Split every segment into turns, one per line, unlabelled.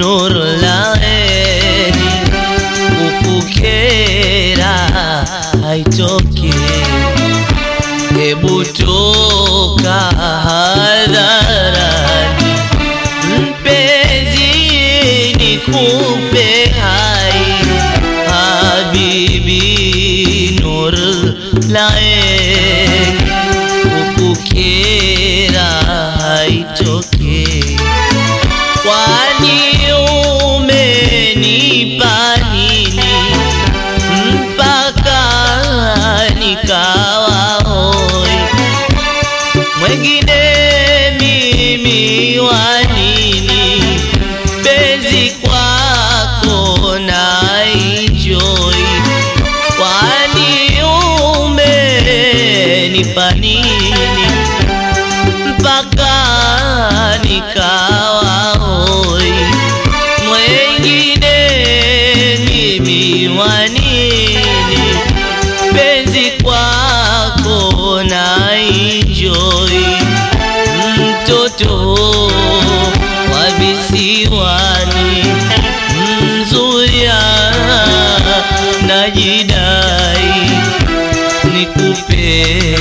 nur laeni kukukera haitoki hebu toka hadharani mpenzi nikupe hai habibi nur laeni kukukera haitoki kwani umenipa nini mpaka nikawa hoi mwengine mimi wa nini penzi kwako na enjoy kwani umenipa nini mpaka nikawa hoi mwengine mimi wa nini penzi kwako na enjoy mtoto wa visiwani mzuya najidai nikupe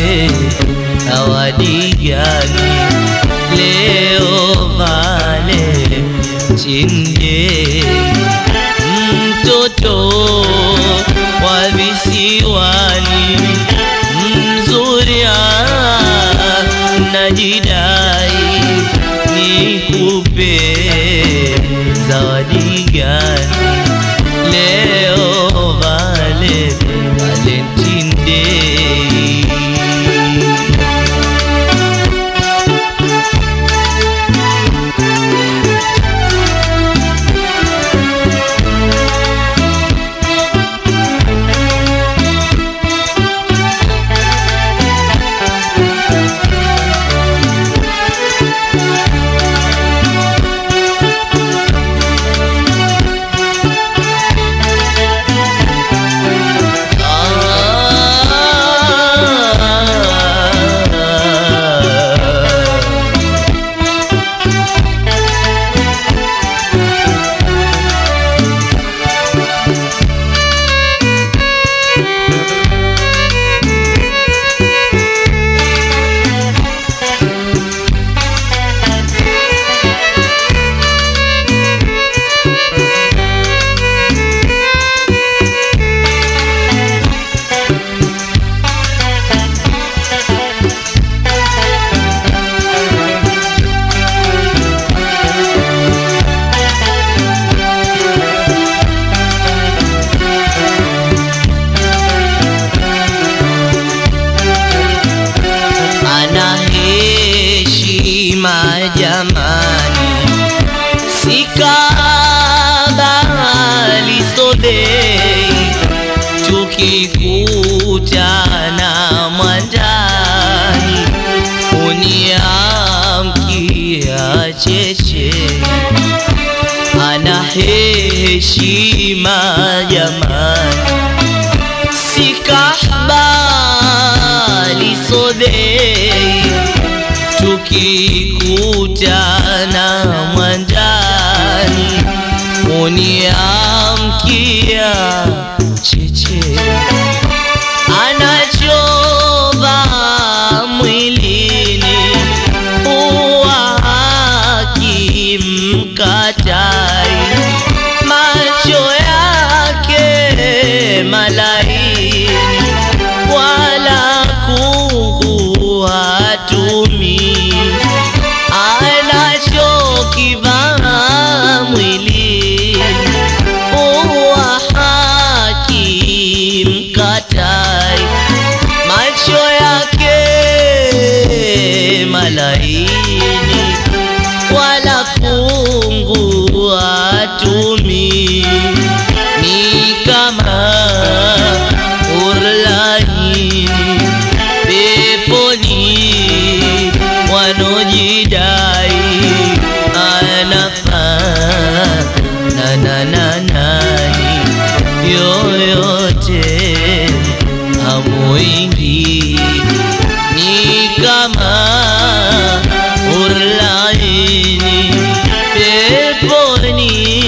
zawadi gani leo vale chinde mtoto wa visiwani mzuria najidai nikupe zawadi gani leo vale Valentine Day ana heshima jamani, sikabali sobei, tukikutana mwandani, uniamkia cheche, ana heshima jamani sikahbali sodei tukikutana mwandani uniamkia cheche anachova mwilini uwa haki mkatai macho yake malaini wala kungu hatumi anachokivaa mwilini uwa haki mkatai macho yake malaini wala kungu hatumi ni kama urlaini peponi wanojidai anafaa na na na nani yoyote amuingi ni kama urlaini peponi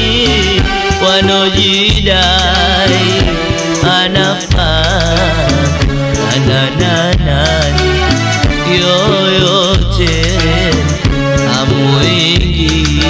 anojidai anafaa nanananani yoyote amwingi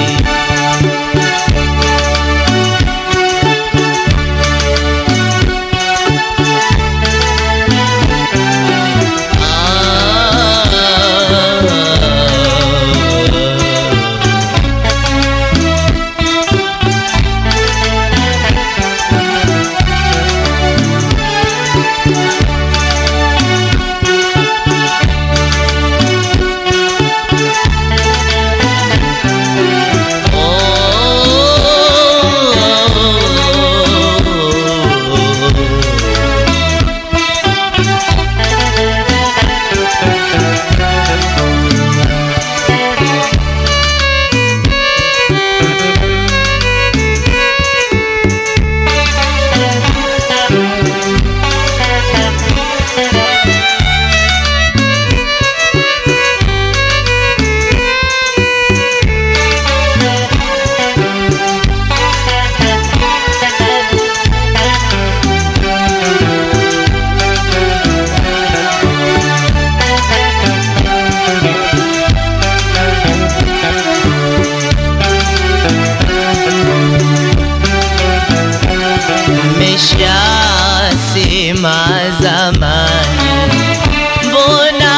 Mmeshasema zamani, mbona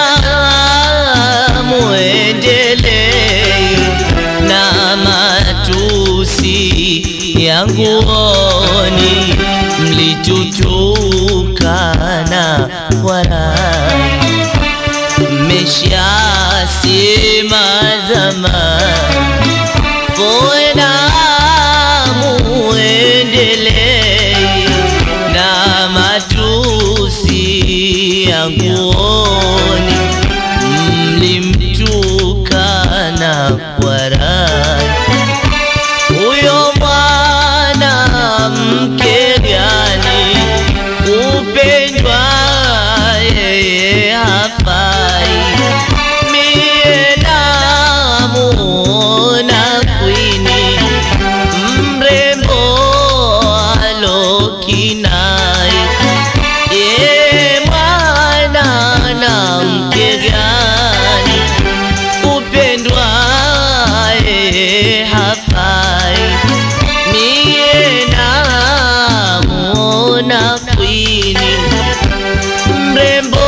muendelei na matusi yanguoni? Mlitutukana warai, mmeshasema zamani, mbona muendelei na matusi yanguoni? Mlimtukana warai, huyo mwanamke gani kupendwa yeye hafai? Mie namuona kwini mrembo alokinai, ye mwana na mke gani kupendwa yeye hafai? Mie namuona kwini mrembo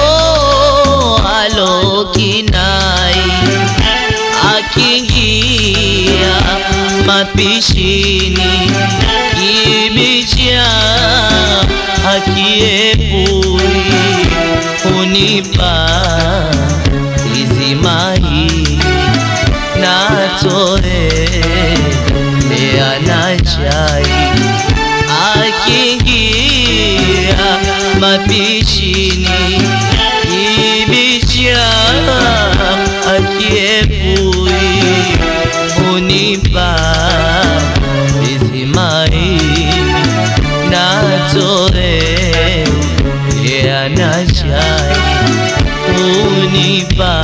alokinai akiingia mapishini kibicha akiepui unipa izimai natoe lea na chai akiingia mapishini kibicha akiepui unipa vizimai natoe yana chai unipa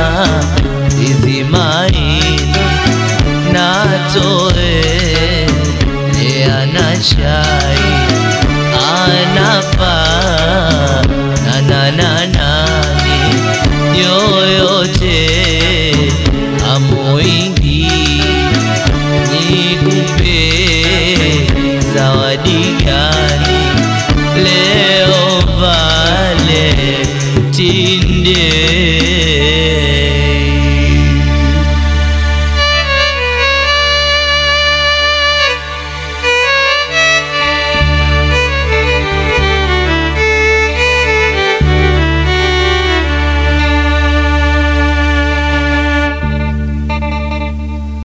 vizimai natoe yana chai anafaa nanananani yoyote amuingi nikupe zawadi gani leo vale tinde